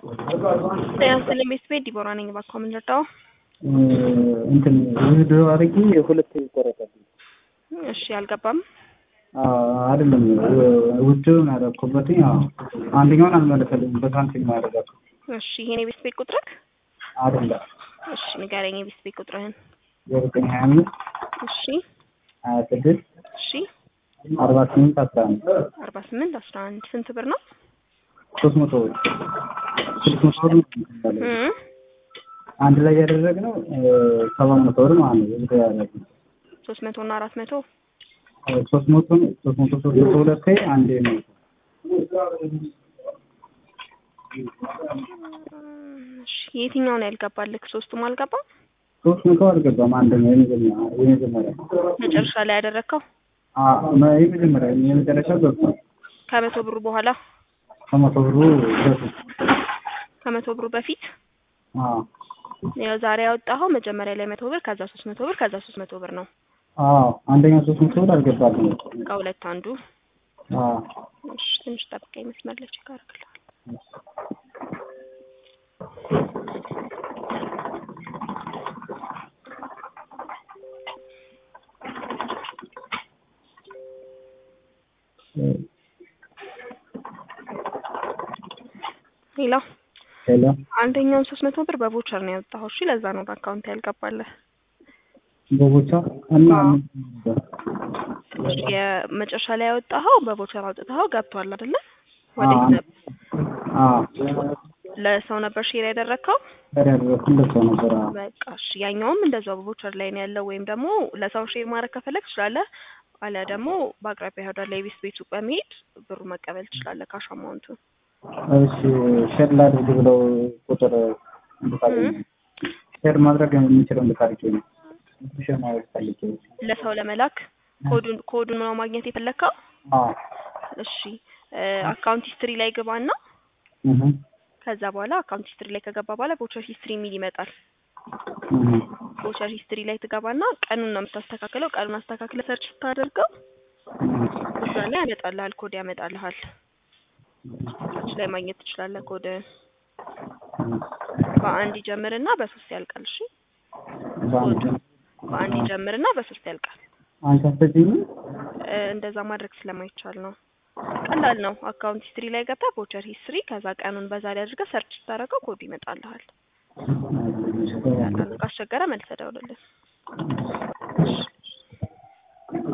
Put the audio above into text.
ጤና ይስጥልኝ ቤተሰቤ ዲቦራ ነኝ። እባክዎ ምን ልርዳዎ? እንትን ውህድ አድርጌ ሁለት ይቆረጣልኝ። እሺ አልገባም። አይደለም ውድውን ያደረኩበት አንደኛውን አልመለሰልኝም። በሳንቲም ነው ያደረጋችሁ። እሺ ይሄን የቤት ቤት ቁጥርክ? አይደለም እሺ ንገረኝ የቤት ቤት ቁጥርህን። ዘጠኝ ሀያ አምስት እሺ ሀያ ስድስት እሺ አርባ ስምንት አስራ አንድ አርባ ስምንት አስራ አንድ ስንት ብር ነው? ሶስት መቶ ብር ስድስት መቶ ብር ነው እም አንድ ላይ ያደረግነው ሰባት መቶ ብር ማለት ነው። እዚህ ያደረግነው ሶስት መቶ እና አራት መቶ ሶስት መቶ ሶስት መቶ ሶስት መቶ ሁለት አንዴ ነው። እሺ የትኛው ነው ያልገባልክ? ሶስቱም አልገባም። ሶስት መቶ አልገባም። አንድ ነው የመጀመሪያ የመጀመሪያ መጨረሻ ላይ ያደረግከው አ- የመጀመሪያ የመጨረሻ ገብቷል። ከመቶ ብሩ በኋላ ከመቶ ብሩ በፊት ከመቶ ብሩ በፊት አዎ ያው ዛሬ ያወጣኸው መጀመሪያ ላይ መቶ ብር ከዛ ሶስት መቶ ብር ከዛ ሶስት መቶ ብር ነው። አዎ አንደኛው ሶስት መቶ ብር አልገባልኝም። ከሁለት አንዱ። አዎ እሺ ትንሽ ጠብቀኝ፣ መስመር ላይ ቼክ አደርግልሃለሁ። ሌላ ሄሎ አንደኛውን ሶስት መቶ ብር በቮቸር ነው ያወጣኸው። እሺ ለዛ ነው በአካውንት ያልገባልህ። በቦቻ እና አዎ። እሺ የመጨረሻ ላይ ያወጣኸው በቮቸር አውጥተኸው ገብቷል አይደለ? ወዴት አዎ። ነበር? አዎ ለሰው ነበር ሼር ያደረግከው? ያደረኩት እንደዛ ነበር። አዎ በቃ እሺ ያኛውም እንደዛው በቮቸር ላይ ነው ያለው። ወይም ደግሞ ለሰው ሼር ማድረግ ከፈለግ ትችላለህ። አሊያ ደግሞ በአቅራቢያ ወዳለ የቤት ቤት ሱቅ በመሄድ ብሩ መቀበል ትችላለህ። ካሽ አማውንቱን እሺ ሼር ላድርግ ብለው ቁጥር እንድታገኝ ሼር ማድረግ የምንችለው እንድታርቂ ነው። ሼር ማድረግ ፈልጌ ነው። ለሰው ለመላክ ኮዱን ኮዱን ነው ማግኘት የፈለግከው? አዎ እሺ አካውንት ሂስትሪ ላይ ግባና እህ ከዛ በኋላ አካውንት ሂስትሪ ላይ ከገባ በኋላ ቮቸር ሂስትሪ የሚል ይመጣል። እህ ቮቸር ሂስትሪ ላይ ትገባና ቀኑን ነው የምታስተካክለው። ቀኑን አስተካክለ ሰርች ስታደርገው እዛ ላይ ያመጣልሃል፣ ኮድ ያመጣልሃል። ታች ላይ ማግኘት ትችላለህ። ኮድ በአንድ ይጀምርና በሶስት ያልቃል። እሺ በአንድ በአንድ ይጀምርና በሶስት ያልቃል። አንተ አትሰጪኝም? እ እንደዛ ማድረግ ስለማይቻል ነው። ቀላል ነው። አካውንት ሂስትሪ ላይ ገብተህ ቮቸር ሂስትሪ ከዛ ቀኑን በዛ ላይ አድርገህ ሰርች ስታደርገው ኮዱ ይመጣልሃል። ካስቸገረ መልሰህ ደውልልን።